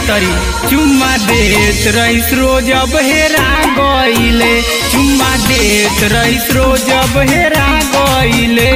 तरी चुम्मा देत रईस रोज अब हेरा गईले चुम्मा देत रईस रोज अब हेरा गईले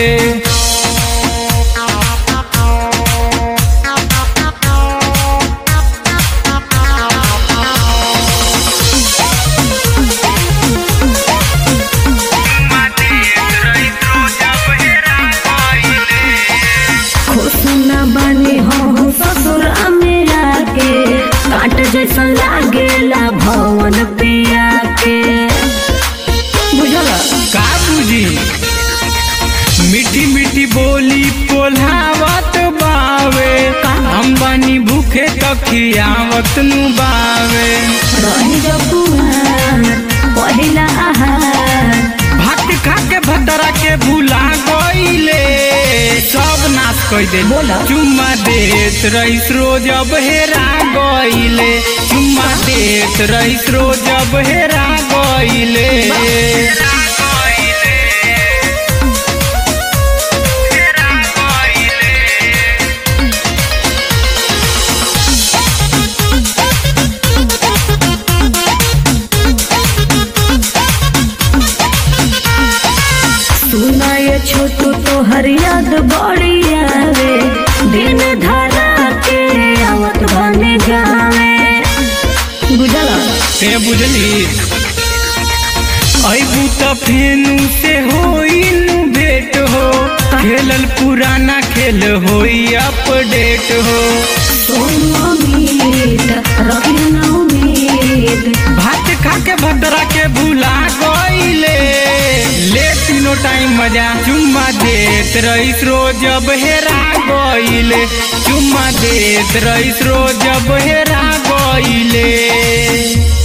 खुश न बने हो ससुर मेरा के काट जैसा लागेला भवन पिया के बुझल का बुझी मीठी मीठी बोली पोल्हावत बावे हम बनी भूखे तखियावत नु बावे रही जब कुमार पहिला आहार भात खा के भतरा के भूला गईले सब नाश कई दे बोला। चुम्मा देत रईस रोज अब हेरा गईले चुम्मा देत रईस रोज अब हेरा गईले सुना ये छोटू तो हर याद बड़ी आवे दिन धरा के आवत बने गावे बुझल ते बुझली अबू त फेनु से होइनु भेट हो खेलल पुराना खेल होई अपडेट हो सोनू उम्मीद रखी ना उम्मीद भात खा के भद्रा के भूला गईले ले तीनों टाइम मजा चुम्मा देत रईस रोज अब हेरा गईले चुम्मा देत रईस रोज अब हेरा गईले